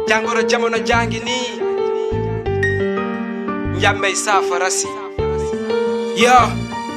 jàngoro jamono jàngi nii njàmbey saafara si yo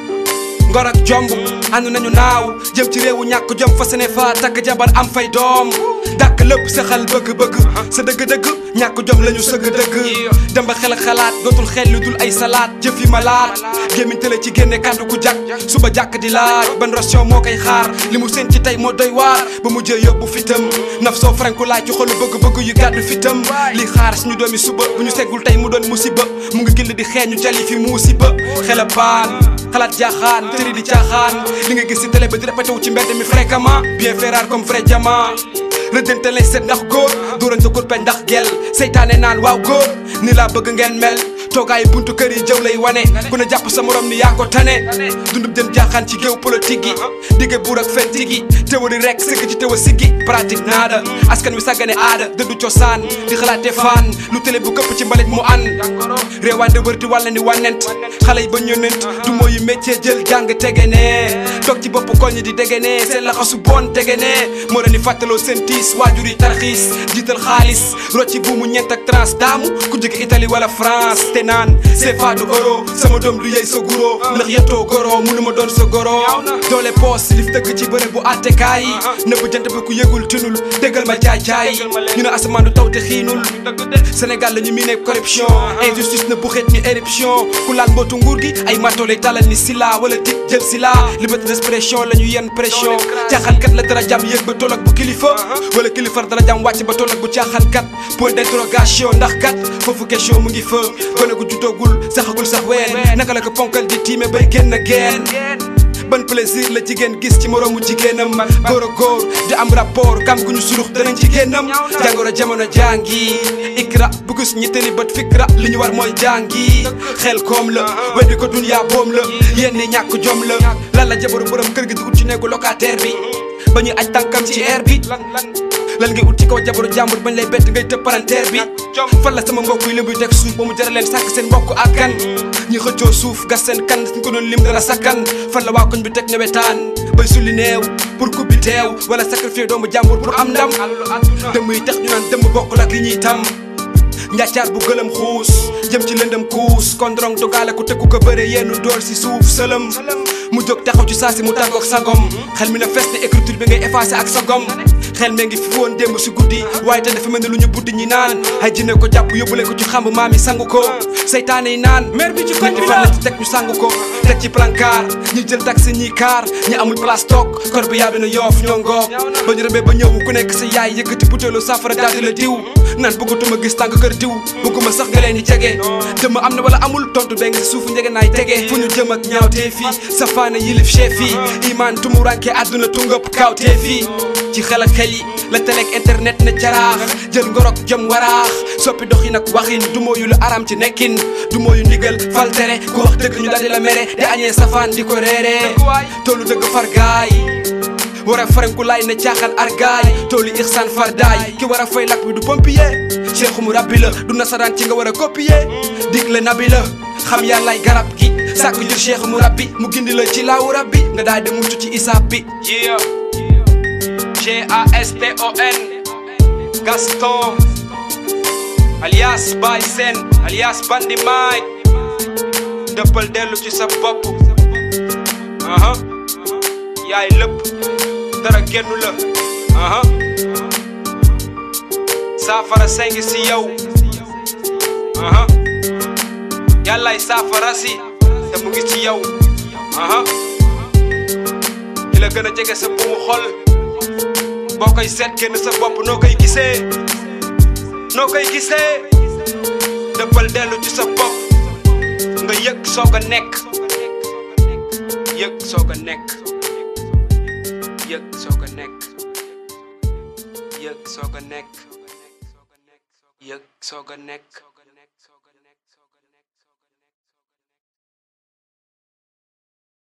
ngor ak jomb ànd nañu naaw jëm ci réewu ñàkk jom fa sene fa takk jabar am fay doom dàkk lépp sa xal bëgg-bëgg sa dëgg-dëgg ñàkk jom lañu sëgg dëgg dem ba xel ak xalaat dootul xel lu dul ay salaat jëf yi ma laat gémmiñ tële ci génne kàddu ku jàkk suba jàkk di laaj ban ration moo koy xaar li mu seen ci tey moo doy waar ba mu jëy yóbbu fitam naf soo franku laaj ci xolu bëgg-bëgg yu gàddu fitam li xaar suñu doomi suba bu ñu seggul tey mu doon musiba mu ngi gill di xeeñu jali fi musiba xel a baan xalaat jaaxaan tëri di caaxaan li nga gis ci télé ba di répété wu ci mbedd mi fréquemment bien fait rare comme vrai diamant rëddante lay seet ndax góor dóorante kurpeñ ndax gel seytaane naan waaw góor ni laa bëgg ngeen mel toogaay buntu kër yi jëw lay wane ku ne jàpp sa morom ni yaa ko tane dundub jën jaaxaan ci géew politique gi digge buur ak fen tigi théorie rek sëgg ci teewa siggi pratique naada askan wi sàggane aada dëddu cosaan di xalaate faan lu télé bu këpp ci mbalit mu an réewande wër di wàlla ni wànnent xale yi ba ñënent du mooyu métier jël jàng tege ne toog ci bopp koñ di dege ne seen laxasu bon tege ne moo leen di fàttaloo seen tiis waajur yi tarxiis jiital xaalis rocci buumu ñeent ak trans daamu ku jóge Italie wala France te naan CFA du euro sama doom du yey sa guro ndax yettoo goro munu ma doon sa goro doole poos lif dëkk ci bëre bu attekaay nëbb jant bi ku yëgul tinul déggal ma caay caay ñu ne asamaan du taw te xiinul Sénégal la ñu miine corruption injustice na bu xeet ni éruption ku laal mbootu nguur gi ay mato lay talal ni sila wala tig jël sila liberté d'expression la ñu yenn pression caaxaankat la dara jàmm yëg ba toll ak bu kilifa wala kilifar dara jàmm wàcc ba toll ak bu caaxaankat point d'interrogation ndax kat foofu question mu ngi fa gone gu juddoogul saxagul sax ween naka la ko ponkal di tiime bay génn geen ban plaisir la jigéen gis ci moroomu jigéenam góor a góor di am rapport kam gu ñu surux danañ jigéenam jàngoro jamono jàngi ikra bu gis ñettali bët fikra li ñu war mooy jàngi xel koom la weddi ko dunya boom la yéen ni ñàkk jom la lan la jabaru borom kër gi di ut ci néegu locataire bi ba ñuy aj tànkam ci air bi lan ngay ut ci kaw jabaru jàmbur bañ lay bett ngay tëb palanteer bi fan la sama mbokk yi lim buy teg suuf ba mu jara leen sàkk seen mbokk ak kan ñi xëccoo suuf gas seen kan suñ ko doon lim dana sakkan fan la waa koñ bi teg newetaan bay sulli neew pour coupe bi teew wala sacrifier doomu jàmbur pour am ndam dëmm yi tax ñu naan dëmm bokk ak yi ñuy tam njàccaar bu gëlëm xuus jëm ci lëndëm kuus kondrong dogaale ku tëkku ko bëre yenn door si suuf sëlëm mu jóg taxaw ci saa si mu tàggoog sagom xel mi na fees ne écriture bi ngay effacé ak sagom xel mee ngi fi woon démb si guddi waaye te dafa mel ni lu ñu buddi ñi naan ay jinne ko jàpp yóbbule ko ci xamb maam yi sangu ko seytaane yi naan mer bi ci koñ bi fan la ci teg ñu sangu ko teg ci plancard ñi jël taxi ñi kaar ñi amul place toog kor bi yaa bi na yoof ñoo ngoog ba ñu rëbee ba ñëw ku nekk sa yaay yëkkati butéelu safara daal di la diw naan bëggatuma gis tàng kër diw bëgguma sax nga leen di jege dëmm am na wala amul tontu beng si suufu njege naay tege fu ñu jëm ak ñaaw tee fii safaana yilif chef yi iman tumuranke àdduna tungëpp kaaw tee fii ci xel ak xel yi la teleeg internet ne caraax jël ngorok jëm waraax soppi doxin ak waxin du mooyu lu aram ci nekkin du mooyu ndigal fal tere ku wax dëgg ñu daldi la mere di añee safaan di ko reeree toolu dëgg far gaay war a faranku laay ne caaxaan argaay toolu ixsaan fardaay ki war a fay lakk bi du pompier cheikhu mu rabbi la du nasaraan ci nga war a copier dig la nabi la xam yàllaay garab gi sàkk jur cheikhu mu rabbi mu gindi la ci laawu rabbi nga daal di mucc ci isaab bi G-A-S-T-O-N Gaston alias Baye Sen alias Bandi Maay dëppal dellu ci sa bopp aha yaay lépp dara génnu la aha saafara sengi si yow aha yàllaay saafara si te mu ngi ci yow aha ki la gën a jege sa buumu xol boo koy seet génn sa bopp noo koy gisee noo koy gisee dëppal dellu ci sa bopp nga yëg soog a nekk yëg soog a nekk yëg soog a nekk yëg soog a nekk yëg soog a nekk